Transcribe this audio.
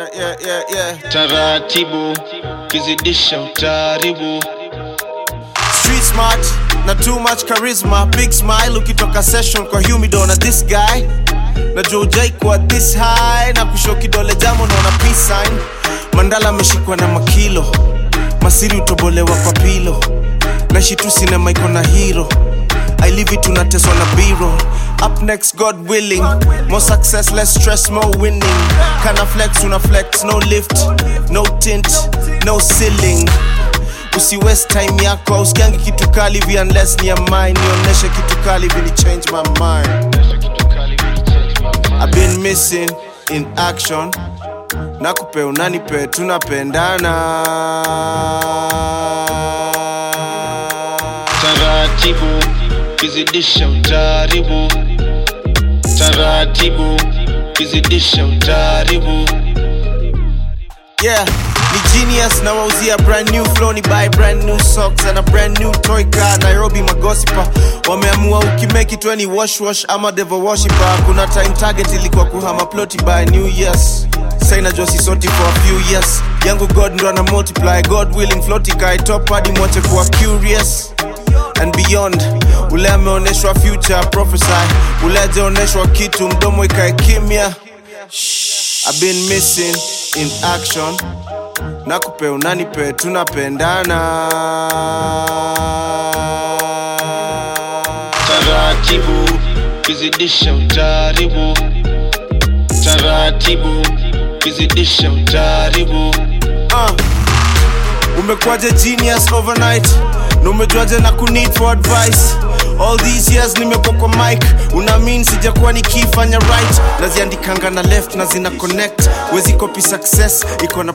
yeah, yeah, yeah, yeah. taratibu kizidisha utaribu Street smart na too much charisma big smile ukitoka session kwa humido na this guy najua ujai kuwa this high na kusho kidole jamo naona peace sign mandala ameshikwa na makilo masiri utobolewa kwa pilo naishi tu sinema iko na hero I live it tunateswa na biro up next god willing more success less stress more winning kana flex una flex no lift no tint no ceiling usi waste time yako ausikiangi kitu kali vi unless ni ya mine nionyeshe kitu kali vili change my mind I've been missing in action nakupe unanipe tunapendana taratibu kizidisha utaribu taratibu kizidisha utaribu yeah ni genius na wauzia brand new flow ni buy brand new socks and a brand new toy car nairobi magosipa wameamua ukimeki tu ni wash wash ama devil worshiper kuna time target ilikuwa kuhama ploti by new years saina josi soti for a few years yangu god ndo ana multiply god willing flotika itop hadi mwache kuwa curious and beyond ule ameonyeshwa future prophesy ule ajaonyeshwa kitu mdomo ikae kimya I've been missing in action nakupe unanipe tunapendana taratibu kizidisha utaribu taratibu kizidisha utaribu uh. umekuwaje genius overnight na umejuaje na kuneed for advice all these years nimekuwa kwa mic unamin sijakuwa nikifanya right naziandikanga na left na zina connect wezi copy success iko na